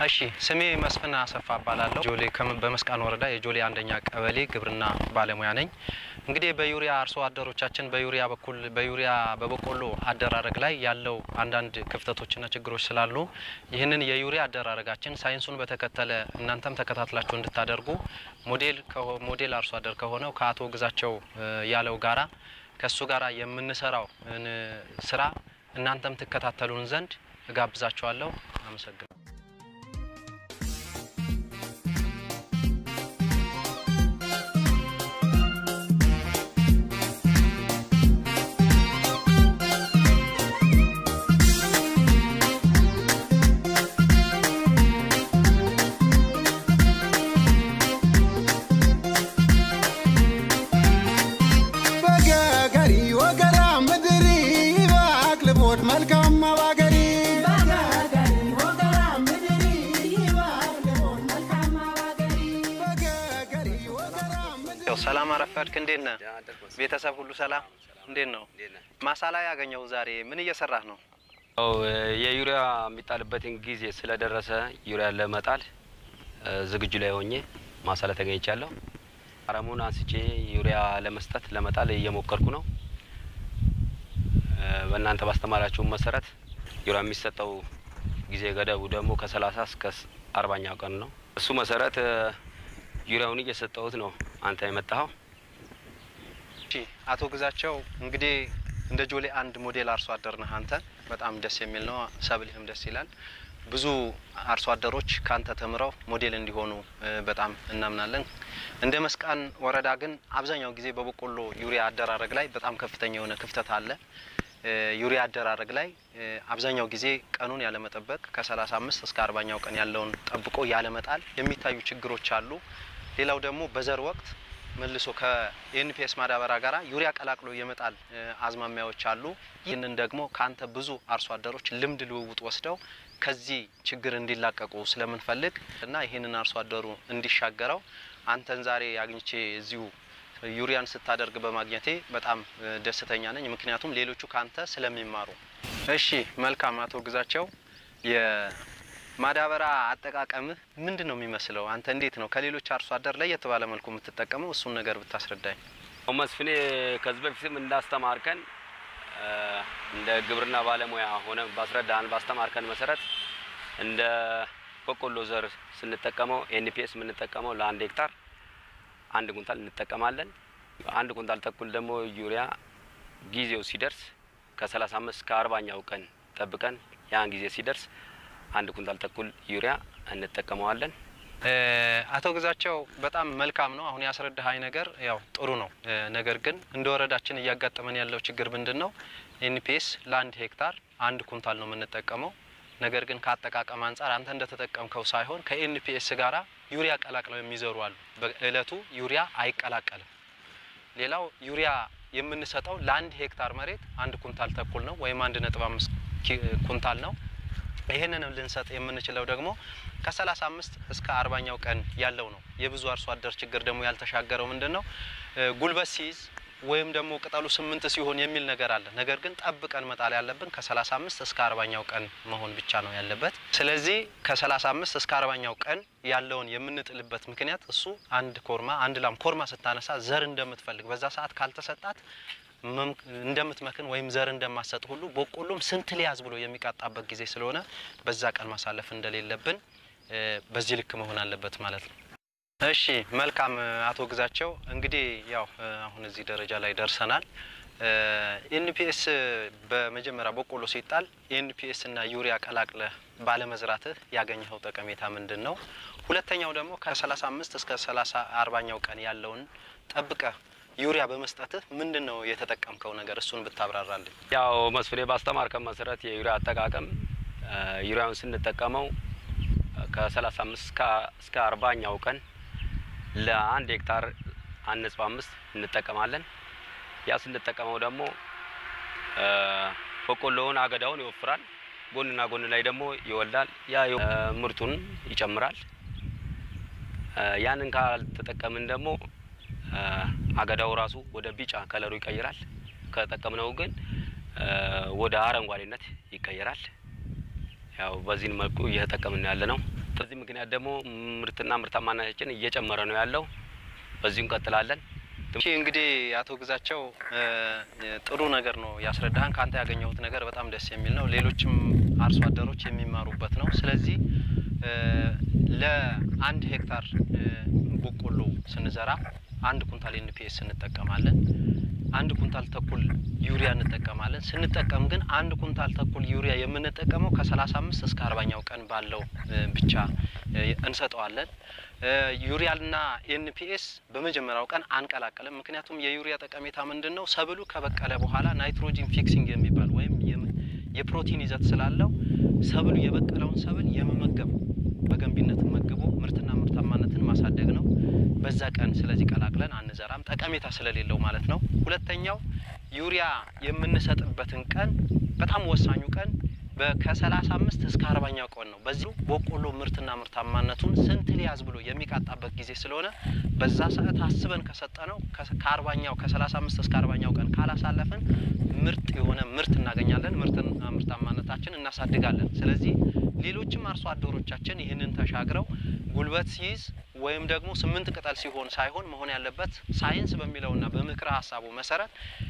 እሺ ስሜ መስፍን አሰፋ እባላለሁ። ጆሌ ከም- በመስቃን ወረዳ የጆሌ አንደኛ ቀበሌ ግብርና ባለሙያ ነኝ። እንግዲህ በዩሪያ አርሶ አደሮቻችን በዩሪያ በኩል በዩሪያ በበቆሎ አደራረግ ላይ ያለው አንዳንድ ክፍተቶችና ችግሮች ስላሉ ይህንን የዩሪያ አደራረጋችን ሳይንሱን በተከተለ እናንተም ተከታትላችሁ እንድታደርጉ ሞዴል ከሆ- ሞዴል አርሶ አደር ከሆነው ከአቶ ግዛቸው እ, ያለው ጋራ ከእሱ ጋራ የምንሰራው ን ስራ እናንተም ትከታተሉን ዘንድ እጋብዛችኋለሁ። አመሰግናለሁ። በገገሪ ወገራ ምድሪ ባቅልቦት መልካም ባገሪ በገገሪ ወገራ ምድሪ ያው ሰላም አረፈድክ። እንዴት ነህ? ቤተሰብ ሁሉ ሰላም? እንዴት ነው? ማሳ ላይ ያገኘው ዛሬ ምን እየሰራህ ነው? ያው የዩሪያ የሚጣልበትን ጊዜ ስለደረሰ ዩሪያ ለመጣል እ፣ ዝግጁ ላይ ሆኜ ማሳ ላይ ተገኝቻለሁ። አረሙን አንስቼ ዩሪያ ለመስጠት ለመጣል እየሞከርኩ ነው። እ፣ በእናንተ ባስተማራችሁ መሰረት ዩሪያ የሚሰጠው ጊዜ ገደቡ ደግሞ ከሰላሳ እስከ አርባኛው ቀን ነው። እሱ መሰረት እ፣ ዩሪያውን እየሰጠሁት ነው። አንተ የመጣኸው እሺ አቶ ግዛቸው እንግዲህ እንደ ጆሌ አንድ ሞዴል አርሶ አደር ነህ አንተ። በጣም ደስ የሚል ነው። ሰብልህም ደስ ይላል። ብዙ አርሶ አደሮች ካንተ ተምረው ሞዴል እንዲሆኑ እ, በጣም እናምናለን። እንደ መስቃን ወረዳ ግን አብዛኛው ጊዜ በበቆሎ ዩሪያ አደራረግ ላይ በጣም ከፍተኛ የሆነ ክፍተት አለ። እ, ዩሪያ አደራረግ ላይ እ, አብዛኛው ጊዜ ቀኑን ያለመጠበቅ ከ35 እስከ አርባኛው ቀን ያለውን ጠብቆ ያለመጣል የሚታዩ ችግሮች አሉ። ሌላው ደግሞ በዘር ወቅት መልሶ ከኤንፒኤስ ማዳበሪያ ጋር ዩሪያ ቀላቅሎ የመጣል እ, አዝማሚያዎች አሉ። ይህንን ደግሞ ከአንተ ብዙ አርሶ አደሮች ልምድ ልውውጥ ወስደው ከዚህ ችግር እንዲላቀቁ ስለምንፈልግ እና ይህንን አርሶ አደሩ እንዲሻገረው አንተን ዛሬ አግኝቼ እዚሁ ዩሪያን ስታደርግ በማግኘቴ በጣም እ, ደስተኛ ነኝ። ምክንያቱም ሌሎቹ ካንተ ስለሚማሩ። እሺ መልካም አቶ ግዛቸው የማዳበሪያ አጠቃቀምህ ምንድን ነው የሚመስለው? አንተ እንዴት ነው ከሌሎች አርሶ አደር ለየት ባለ መልኩ የምትጠቀመው? እሱን ነገር ብታስረዳኝ። መስፍኔ ከዚህ በፊትም እንዳስተማርከን እ፣ እንደ ግብርና ባለሙያ ሆነ ባስረዳን ባስተማርከን መሰረት እንደ በቆሎ ዘር ስንጠቀመው ኤንፒኤስ የምንጠቀመው ለአንድ ሄክታር አንድ ኩንታል እንጠቀማለን። አንድ ኩንታል ተኩል ደግሞ ዩሪያ ጊዜው ሲደርስ ከሰላሳ አምስት እስከ አርባኛው ቀን ጠብቀን ያን ጊዜ ሲደርስ አንድ ኩንታል ተኩል ዩሪያ እንጠቀመዋለን። እ፣ አቶ ግዛቸው በጣም መልካም ነው። አሁን ያስረዳሃኝ ነገር ያው ጥሩ ነው። እ፣ ነገር ግን እንደ ወረዳችን እያጋጠመን ያለው ችግር ምንድን ነው? ኤንፒኤስ ለአንድ ሄክታር አንድ ኩንታል ነው የምንጠቀመው። ነገር ግን ከአጠቃቀም አንጻር አንተ እንደተጠቀምከው ሳይሆን ከኤንፒኤስ ጋራ ዩሪያ ቀላቅለው የሚዘሩ አሉ። በእለቱ ዩሪያ አይቀላቀልም። ሌላው ዩሪያ የምንሰጠው ለአንድ ሄክታር መሬት አንድ ኩንታል ተኩል ነው ወይም አንድ ነጥብ አምስት ኪ- ኩንታል ነው። ይህንንም ልንሰጥ የምንችለው ደግሞ ከሰላሳ አምስት እስከ አርባኛው ቀን ያለው ነው። የብዙ አርሶ አደር ችግር ደግሞ ያልተሻገረው ምንድን ነው? እ፣ ጉልበት ሲይዝ ወይም ደግሞ ቅጠሉ ስምንት ሲሆን የሚል ነገር አለ። ነገር ግን ጠብቀን መጣል ያለብን ከሰላሳ አምስት እስከ አርባኛው ቀን መሆን ብቻ ነው ያለበት። ስለዚህ ከሰላሳ አምስት እስከ አርባኛው ቀን ያለውን የምንጥልበት ምክንያት እሱ አንድ ኮርማ አንድ ላም ኮርማ ስታነሳ ዘር እንደምትፈልግ በዛ ሰዓት ካልተሰጣት መም- እንደምትመክን ወይም ዘር እንደማሰጥ ሁሉ በቆሎም ስንት ሊያዝ ብሎ የሚቃጣበት ጊዜ ስለሆነ በዛ ቀን ማሳለፍ እንደሌለብን እ፣ በዚህ ልክ መሆን አለበት ማለት ነው። እሺ መልካም እ፣ አቶ ግዛቸው እንግዲህ ያው እ፣ አሁን እዚህ ደረጃ ላይ ደርሰናል። ኤንፒኤስ በመጀመሪያ በቆሎ ሲጣል ኤንፒኤስ እና ዩሪያ ቀላቅለህ ባለመዝራትህ ያገኘኸው ጠቀሜታ ምንድን ነው? ሁለተኛው ደግሞ ከ35 እስከ 30 አርባኛው ቀን ያለውን ጠብቀህ ዩሪያ በመስጠትህ ምንድን ነው የተጠቀምከው ነገር? እሱን ብታብራራልኝ። ያው መስፍኔ ባስተማርከን መሰረት የዩሪያ አጠቃቀም እ፣ ዩሪያውን ስንጠቀመው ከሰላሳ አምስት እስከ አርባኛው ቀን ለአንድ ሄክታር አንድ ነጥብ አምስት እንጠቀማለን። ያ ስንጠቀመው ደግሞ እ፣ በቆሎውን አገዳውን ይወፍራል፣ ጎንና ጎን ላይ ደግሞ ይወልዳል። ያ የ- እ፣ ምርቱን ይጨምራል። እ፣ ያንን ካልተጠቀምን ደግሞ እ፣ አገዳው ራሱ ወደ ቢጫ ከለሩ ይቀይራል። ከጠቀምነው ግን እ፣ ወደ አረንጓዴነት ይቀየራል። ያው በዚህን መልኩ እየተጠቀምን ያለ ነው። በዚህ ምክንያት ደግሞ ምርትና ምርታማነታችን እየጨመረ ነው ያለው። በዚሁ እንቀጥላለን። እሺ እንግዲህ አቶ ግዛቸው እ፣ ጥሩ ነገር ነው ያስረዳህን። ከአንተ ያገኘሁት ነገር በጣም ደስ የሚል ነው። ሌሎችም አርሶ አደሮች የሚማሩበት ነው። ስለዚህ እ፣ ለአንድ ሄክታር እ፣ በቆሎ ስንዘራ አንድ ኩንታል ኤንፒኤስ እንጠቀማለን። አንድ ኩንታል ተኩል ዩሪያ እንጠቀማለን። ስንጠቀም ግን አንድ ኩንታል ተኩል ዩሪያ የምንጠቀመው ከሰላሳ አምስት እስከ አርባኛው ቀን ባለው እ፣ ብቻ እ፣ እንሰጠዋለን። እ፣ ዩሪያና ኤንፒኤስ በመጀመሪያው ቀን አንቀላቀልም። ምክንያቱም የዩሪያ ጠቀሜታ ምንድን ነው? ሰብሉ ከበቀለ በኋላ ናይትሮጂን ፊክሲንግ የሚባል ወይም የም- የፕሮቲን ይዘት ስላለው ሰብሉ የበቀለውን ሰብል የመመገብ በገንቢነት መግቦ ምርትና ምርታማነትን ማሳደግ ነው። በዛ ቀን ስለዚህ ቀላቅለን አንዘራም፣ ጠቀሜታ ስለሌለው ማለት ነው። ሁለተኛው ዩሪያ የምንሰጥበትን ቀን በጣም ወሳኙ ቀን ከሰላሳ አምስት እስከ አርባኛው ቀን ነው። በዚሁ በቆሎ ምርትና ምርታማነቱን ስንት ሊያዝ ብሎ የሚቃጣበት ጊዜ ስለሆነ በዛ ሰዓት አስበን ከሰጠ ነው ከአርባኛው ከሰላሳ አምስት እስከ አርባኛው ቀን ካላሳለፍን ምርጥ የሆነ ምርት እናገኛለን። ምርትና ምርታማነታችን እናሳድጋለን። ስለዚህ ሌሎችም አርሶ አደሮቻችን ይህንን ተሻግረው ጉልበት ሲይዝ ወይም ደግሞ ስምንት ቅጠል ሲሆን ሳይሆን መሆን ያለበት ሳይንስ በሚለውና በምክረ ሀሳቡ መሰረት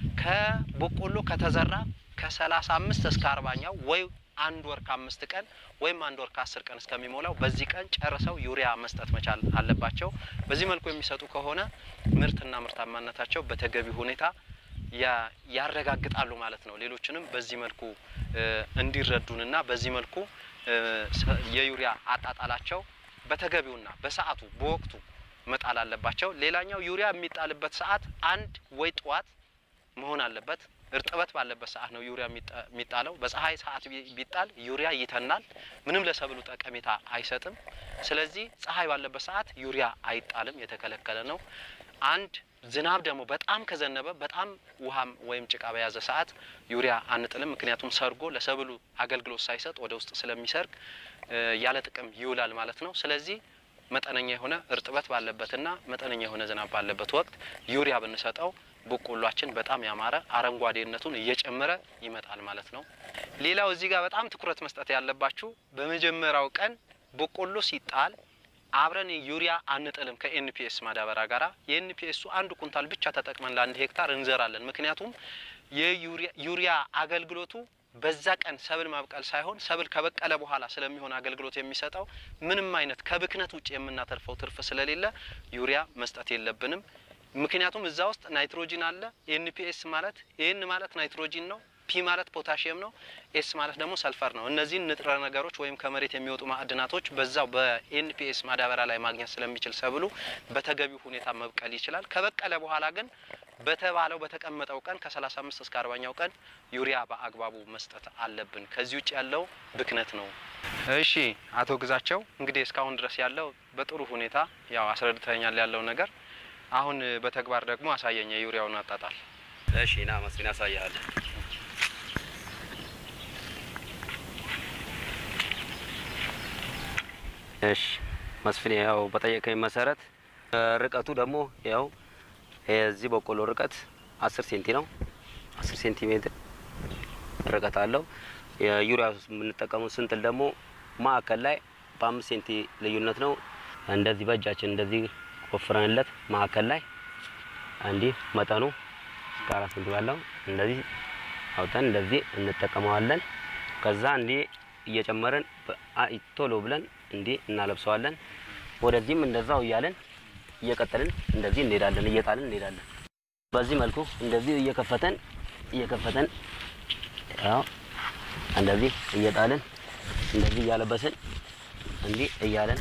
ከበቆሎ ከተዘራ ከሰላሳ አምስት እስከ አርባኛው ወይ አንድ ወር ከአምስት ቀን ወይም አንድ ወር ከአስር ቀን እስከሚሞላው በዚህ ቀን ጨርሰው ዩሪያ መስጠት መቻል አለባቸው። በዚህ መልኩ የሚሰጡ ከሆነ ምርትና ምርታማነታቸው በተገቢ ሁኔታ ያ- ያረጋግጣሉ ማለት ነው። ሌሎችንም በዚህ መልኩ እ፣ እንዲረዱንና በዚህ መልኩ እ፣ ሰ- የዩሪያ አጣጣላቸው በተገቢውና በሰዓቱ በወቅቱ መጣል አለባቸው። ሌላኛው ዩሪያ የሚጣልበት ሰዓት አንድ ወይ ጠዋት መሆን አለበት። እርጥበት ባለበት ሰዓት ነው ዩሪያ የሚጣ- የሚጣለው። በፀሐይ ሰዓት ቢ- ቢጣል ዩሪያ ይተናል፣ ምንም ለሰብሉ ጠቀሜታ አይሰጥም። ስለዚህ ፀሐይ ባለበት ሰዓት ዩሪያ አይጣልም፣ የተከለከለ ነው። አንድ ዝናብ ደግሞ በጣም ከዘነበ በጣም ውሃም ወይም ጭቃ በያዘ ሰዓት ዩሪያ አንጥልም። ምክንያቱም ሰርጎ ለሰብሉ አገልግሎት ሳይሰጥ ወደ ውስጥ ስለሚሰርግ እ፣ ያለ ጥቅም ይውላል ማለት ነው። ስለዚህ መጠነኛ የሆነ እርጥበት ባለበትና መጠነኛ የሆነ ዝናብ ባለበት ወቅት ዩሪያ ብንሰጠው በቆሏችን በጣም ያማረ አረንጓዴነቱን እየጨመረ ይመጣል ማለት ነው። ሌላው እዚህ ጋር በጣም ትኩረት መስጠት ያለባችሁ በመጀመሪያው ቀን በቆሎ ሲጣል አብረን ዩሪያ አንጥልም ከኤንፒኤስ ማዳበሪያ ጋራ የኤንፒኤሱ አንድ ኩንታል ብቻ ተጠቅመን ለአንድ ሄክታር እንዘራለን። ምክንያቱም የዩሪያ ዩሪያ አገልግሎቱ በዛ ቀን ሰብል ማብቀል ሳይሆን ሰብል ከበቀለ በኋላ ስለሚሆን አገልግሎት የሚሰጠው ምንም አይነት ከብክነት ውጭ የምናተርፈው ትርፍ ስለሌለ ዩሪያ መስጠት የለብንም። ምክንያቱም እዛ ውስጥ ናይትሮጂን አለ። ኤንፒኤስ ማለት ኤን ማለት ናይትሮጂን ነው። ፒ ማለት ፖታሽየም ነው። ኤስ ማለት ደግሞ ሰልፈር ነው። እነዚህን ንጥረ ነገሮች ወይም ከመሬት የሚወጡ ማዕድናቶች በዛው በኤንፒኤስ ማዳበሪያ ላይ ማግኘት ስለሚችል ሰብሉ በተገቢው ሁኔታ መብቀል ይችላል። ከበቀለ በኋላ ግን በተባለው በተቀመጠው ቀን ከ35 እስከ 40ኛው ቀን ዩሪያ በአግባቡ መስጠት አለብን። ከዚህ ውጭ ያለው ብክነት ነው። እሺ አቶ ግዛቸው እንግዲህ እስካሁን ድረስ ያለው በጥሩ ሁኔታ ያው አስረድተኛል ያለው ነገር። አሁን በተግባር ደግሞ አሳየኝ የዩሪያውን አጣጣል። እሺ ና መስፍን ያሳያል። እሺ መስፍን ያው በጠየቀኝ መሰረት ርቀቱ ደግሞ ያው የዚህ በቆሎ ርቀት አስር ሴንቲ ነው። አስር ሴንቲሜትር ርቀት አለው። የዩሪያ የምንጠቀመው ስንጥል ደግሞ ማዕከል ላይ በአምስት ሴንቲ ልዩነት ነው። እንደዚህ በእጃችን እንደዚህ ወፍረንለት ማዕከል ላይ እንዲህ መጠኑ እስከ አራት ሴንቲ ባለው እንደዚህ አውጥተን እንደዚህ እንጠቀመዋለን። ከዛ እንዲህ እየጨመርን በ- አ- ቶሎ ብለን እንዲህ እናለብሰዋለን። ወደዚህም እንደዛው እያለን እየቀጠልን እንደዚህ እንሄዳለን፣ እየጣልን እንሄዳለን። በዚህ መልኩ እንደዚህ እየከፈተን እየከፈተን ያው እንደዚህ እየጣልን እንደዚህ እያለበስን እንዲህ እያለን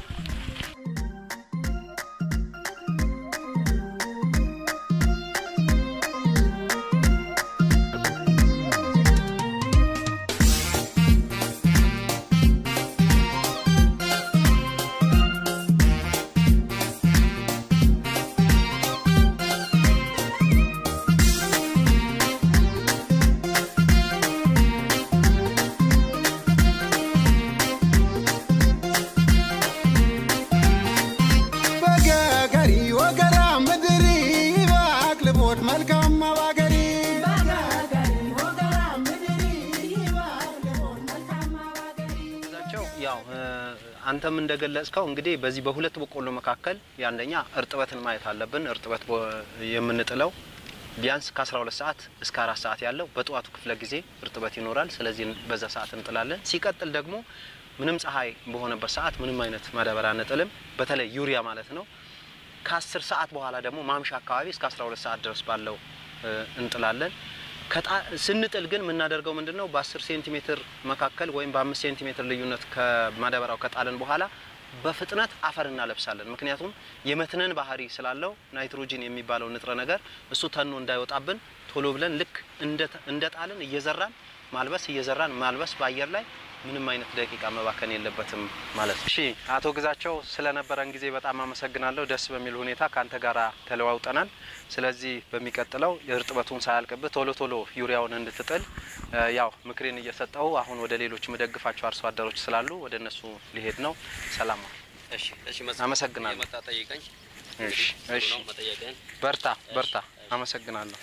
አንተም እንደገለጽከው እንግዲህ በዚህ በሁለት በቆሎ መካከል የአንደኛ እርጥበትን ማየት አለብን። እርጥበት በ- የምንጥለው ቢያንስ ከ12 ሰዓት እስከ አራት ሰዓት ያለው በጠዋቱ ክፍለ ጊዜ እርጥበት ይኖራል። ስለዚህ በዛ ሰዓት እንጥላለን። ሲቀጥል ደግሞ ምንም ፀሐይ በሆነበት ሰዓት ምንም አይነት ማዳበሪያ አንጥልም። በተለይ ዩሪያ ማለት ነው። ከ10 ሰዓት በኋላ ደግሞ ማምሻ አካባቢ እስከ 12 ሰዓት ድረስ ባለው እ፣ እንጥላለን። ከጣ- ስንጥል ግን የምናደርገው ምንድን ነው? በ10 ሴንቲሜትር መካከል ወይም በ5 ሴንቲሜትር ልዩነት ከማዳበሪያው ከጣልን በኋላ በፍጥነት አፈር እናለብሳለን። ምክንያቱም የመትነን ባህሪ ስላለው ናይትሮጂን የሚባለው ንጥረ ነገር እሱ ተኖ እንዳይወጣብን ቶሎ ብለን ልክ እንደ ጣልን እየዘራን ማልበስ እየዘራን ማልበስ በአየር ላይ ምንም አይነት ደቂቃ መባከን የለበትም ማለት ነው። እሺ አቶ ግዛቸው ስለነበረን ጊዜ በጣም አመሰግናለሁ። ደስ በሚል ሁኔታ ከአንተ ጋር ተለዋውጠናል። ስለዚህ በሚቀጥለው እርጥበቱን ሳያልቅብህ ቶሎ ቶሎ ዩሪያውን እንድትጥል እ፣ ያው ምክሬን እየሰጠው አሁን ወደ ሌሎች ምደግፋቸው አርሶ አደሮች ስላሉ ወደ እነሱ ሊሄድ ነው። ሰላም ዋል። እሺ እሺ አመሰግናለሁ። የመጣ ጠይቀኝ። እሺ እሺ፣ ነው መጠየቅህን በርታ በርታ። አመሰግናለሁ።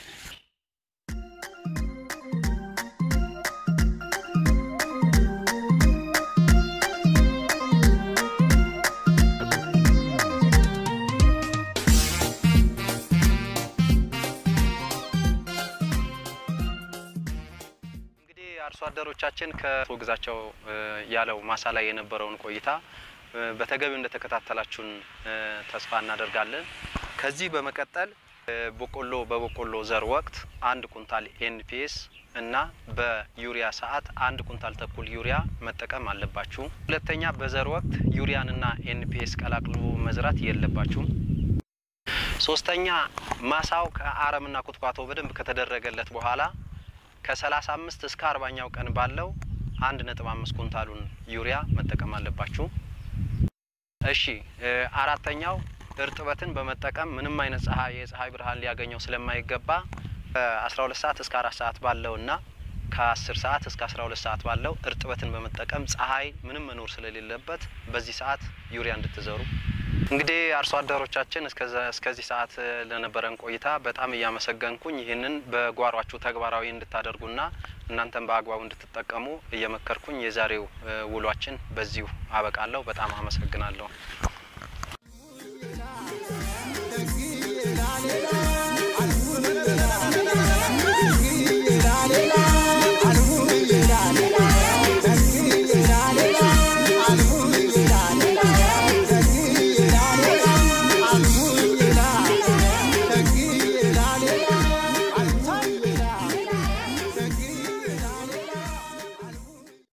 እንግዲህ አርሶ አደሮቻችን ከአቶ ግዛቸው እ፣ ያለው ማሳ ላይ የነበረውን ቆይታ እ፣ በተገቢው እንደተከታተላችሁን እ፣ ተስፋ እናደርጋለን። ከዚህ በመቀጠል እ፣ በቆሎ በበቆሎ ዘር ወቅት አንድ ኩንታል ኤንፒኤስ እና በዩሪያ ሰዓት አንድ ኩንታል ተኩል ዩሪያ መጠቀም አለባችሁ። ሁለተኛ በዘር ወቅት ዩሪያንና ኤንፒኤስ ቀላቅሎ መዝራት የለባችሁም። ሶስተኛ ማሳው ከአረምና ቁጥቋጦ በደንብ ከተደረገለት በኋላ ከ35 እስከ አርባኛው ቀን ባለው አንድ ነጥብ አምስት ኩንታሉን ዩሪያ መጠቀም አለባችሁ። እሺ እ፣ አራተኛው እርጥበትን በመጠቀም ምንም አይነት ፀሐይ የፀሐይ ብርሃን ሊያገኘው ስለማይገባ ከ12 ሰዓት እስከ አራት ሰዓት ባለውና ከ10 ሰዓት እስከ 12 ሰዓት ባለው እርጥበትን በመጠቀም ፀሐይ ምንም መኖር ስለሌለበት በዚህ ሰዓት ዩሪያ እንድትዘሩ እንግዲህ አርሶ አደሮቻችን እስከዛ- እስከዚህ ሰዓት እ፣ ለነበረን ቆይታ በጣም እያመሰገንኩኝ ይህንን በጓሯችሁ ተግባራዊ እንድታደርጉና እናንተም በአግባቡ እንድትጠቀሙ እየመከርኩኝ የዛሬው እ፣ ውሏችን በዚሁ አበቃለሁ። በጣም አመሰግናለሁ።